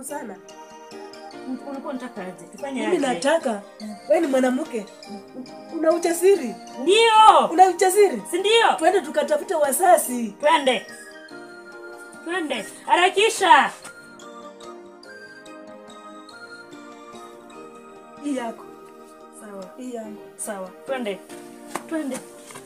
sana. Ulikuwa unataka aje? Tufanye Mimi aje? nataka wewe ni mwanamke, una ujasiri, Ndio. una ujasiri, Si ndio? twende tukatafute wasasi. Twende. Twende. Harakisha. Hii yako sawa, hii yangu Sawa. Twende. Twende.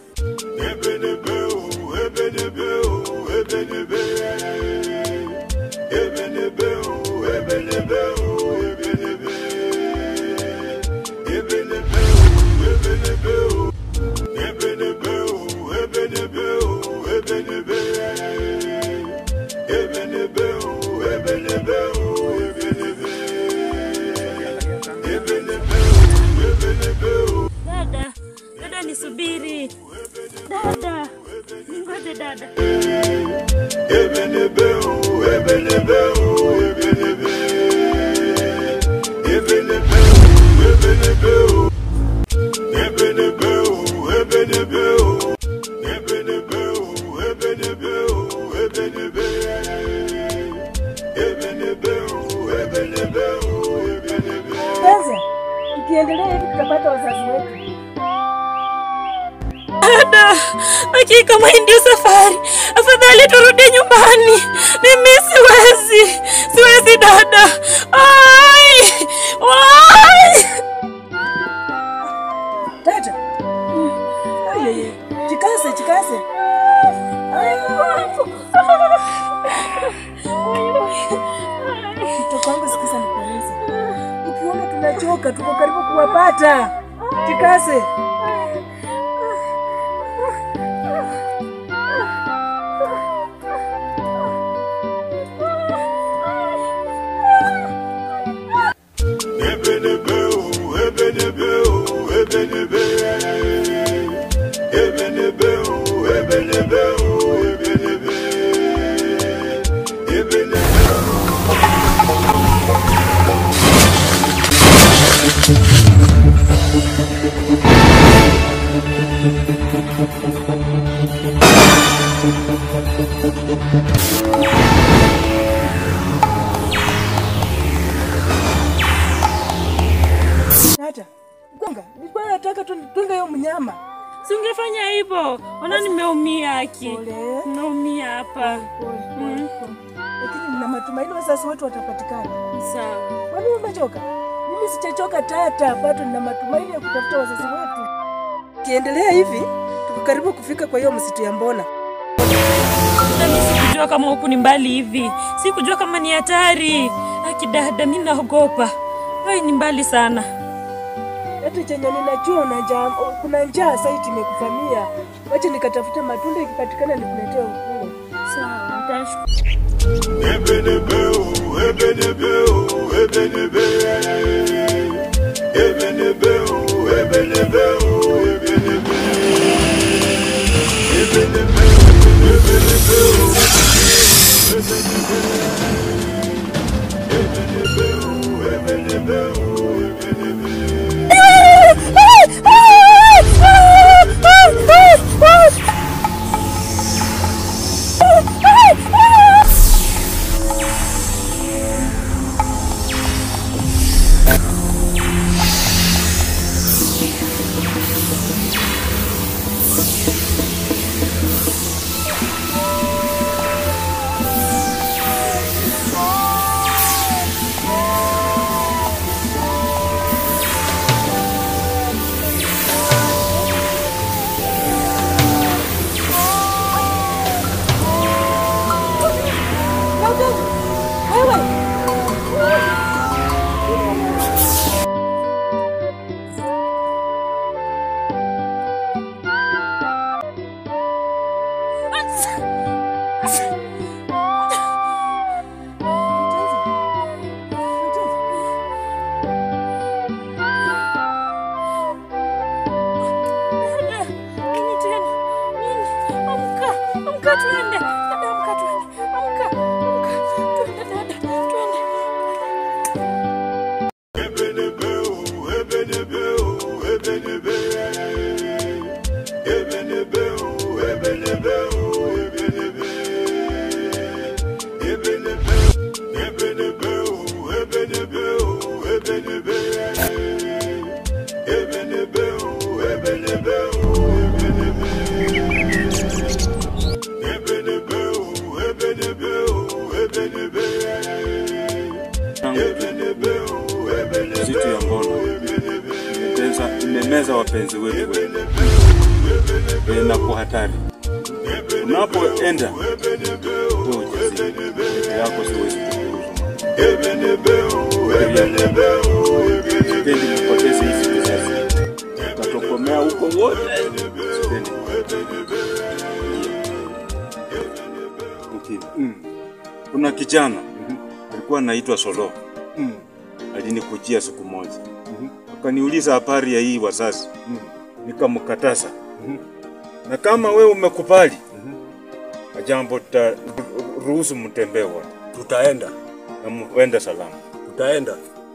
Dada. Dada nisubiri. Dada. Ningoje dada. Sasa ukiendelea hivi tutapata wazazi wetu. Dada, hakika kama hii ndio safari, afadhali turudi nyumbani. Mimi siwezi, siwezi dada. Ai, ai. Tata, ayeye, jikaze, jikaze. Mtoto wangu, sikiza nikueleze, ukiona tunachoka, tuko karibu kuwapata. Jikaze. Tata, Gonga, nilikuwa nataka tu nitunge hiyo mnyama. Si ungefanya hivyo? Ona nimeumia aki. Pole. Nimeumia hapa. Pole, pole, pole. Lakini nina matumaini wazazi wetu watapatikana. Sawa. Kwani umechoka? Mimi sijachoka tata, bado nina matumaini ya kutafuta wazazi wetu. Kiendelea hivi, tuko karibu kufika kwa hiyo msitu ya Mbona. Mimi sikujua kama huku ni mbali hivi. Sikujua kama ni hatari. Aki dada, mimi naogopa. Hai ni mbali sana. Hata chenye ninajua una njaa, kuna njaa sasa imekuvamia. Wacha nikatafute matunda, ikipatikana nikuletee ukule. Sawa, nitashukuru. Msitu ya Mbono imemeza, imemeza wapenzi wetu wengi e, na kwa hatari. Unapoenda uwe ujasiri, peke yako siwezi kukuruhusu. Sipendi kupoteza hizi vizazi, utatokomea huko wote. Sipendi Okay. Mm. Kuna kijana alikuwa anaitwa Solo alinikujia siku moja akaniuliza habari ya hii wazazi, nikamkataza na kama we umekubali jambo ta ruhusu mtembee wote Tutaenda, na muende salama. tutaenda.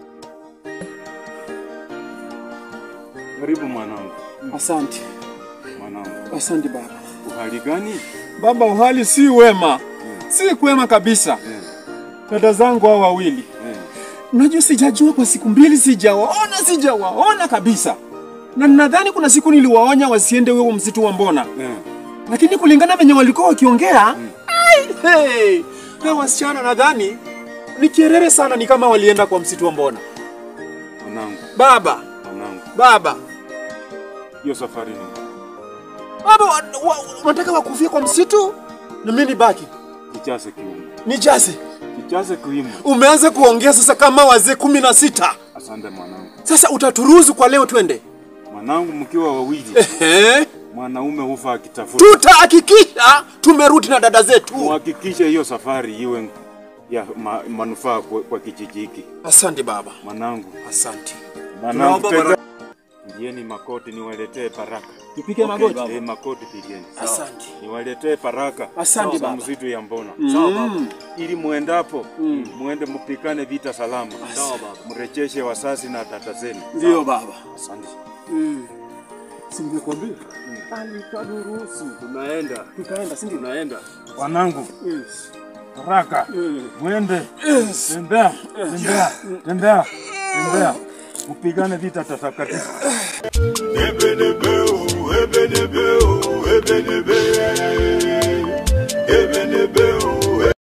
Karibu mwanangu, Asante, mwanangu, asante baba. uhali gani? Baba, uhali si wema, si kwema kabisa. Dada zangu hao wawili, Eh, unajua sijajua kwa siku mbili, sijawaona, sijawaona kabisa, na nadhani kuna siku niliwaonya wasiende huo msitu wa Mbona, eh, lakini kulingana venye walikuwa wakiongea ai, hey, na wasichana nadhani ni kierere sana, ni kama walienda kwa msitu wa Mbona. mwanangu, Baba, mwanangu, baba, hiyo safari ni baba, wa- wa- wanataka wakufia kwa msitu na mimi nibaki kichase kiume, nijaze kichase kiume. Umeanza kuongea sasa kama wazee kumi na sita. Asante mwanangu, Sasa utaturuhusu kwa leo twende? mwanangu, mkiwa wawili Ehe, mwanaume hufa akitafuta. tutahakikisha tumerudi na dada zetu. Muhakikishe hiyo safari iwe ya ma, manufaa kwa, kwa kijiji hiki. Asante baba, Mwanangu, asante. mwanangu, Tunaomba tega- baraka. Ngieni makoti niwaletee baraka. Tupige magoti. Eh, makoti pigeni. Asante. Niwaletee baraka. Asante za baba. msitu ya Mbona. Mm. Ili muendapo muende mpikane vita salama. Mrejeshe wasasi na dada zenu. Ndio baba. Asante. Singekwambia alitaduruhusu. Tunaenda, Tutaenda, si ndio? tunaenda. Wanangu, haraka mwende, tembea, tembea, tembea, tembea, mpigane vita takatifu. Ebenebeu, ebenebeu, ebenebe. Ebenebeu,